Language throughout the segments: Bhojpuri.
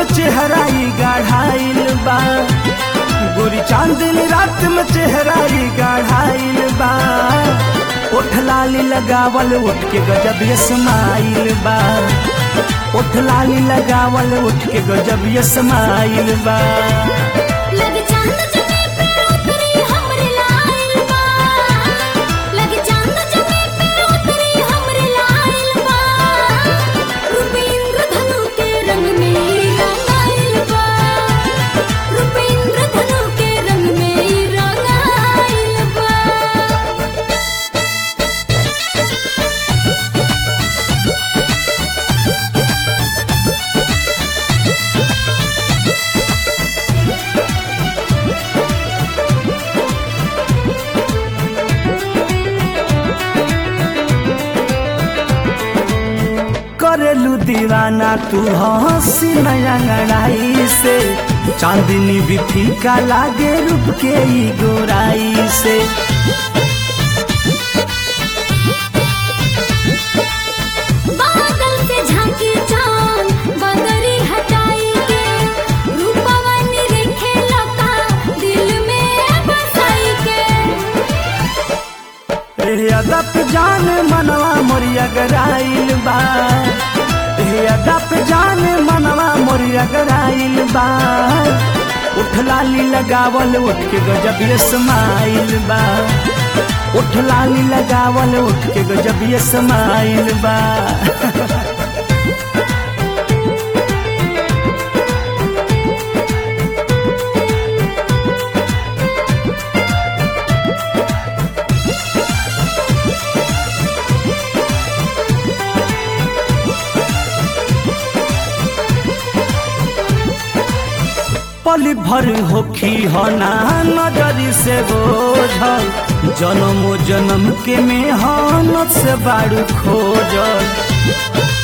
चेहरा ई गाढ़ाइल बा गोरी चांदनी रात में चेहरा ई गाढ़ाइल बा ओठ लाली लगावल उठ के गजब ये स्माइल बा ओठ लाली लगावल उठ के गजब ये स्माइल बा लग चांद जमे पे उतरी हमरे लाइल बा लग चांद जमे पे उतरी हमरे लाइल बा रूपेंद्र धनु के रंग में रंगाइल बा रूपेंद्र धनु के रंग में रंगाइल बा करेलू दीवाना तू हंसी नया लड़ाई से चांदनी भी फीका लागे रूप के ई गोराई से बादल से झांकी चांद बदरी हटाई के रूपवन रेखे लता दिल में बसाई के ए अदप जान मनवा मोरिया गराइल बा ए अदप जान मनवा मोरिया गराइल बा उठ लाली लगावल उठ के गजब ये स्माइल बा उठ लाली लगावल उठ के गजब ये स्माइल बा पल भर होखी हना नजरी से बोझल जन्म जन्म के मेहनत से बारू खोजल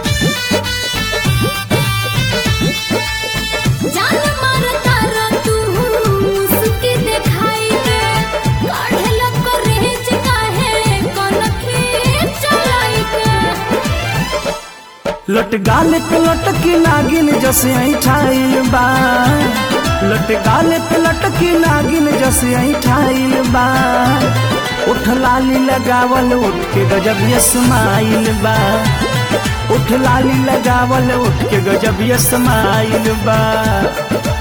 जान मारता र तू मुस्की दिखाई के काढ़े लग रेज काहे कनखी चलाई के लट गाल पे लटकी नागिन जसे ऐठाइल बा लट गाल पे लटकी नागिन जसे ऐठाइल बा उठ लाली लगावल उठ के गजब ये स्माइल बा उठ लाली लगावल उठ के गजब ये स्माइल बा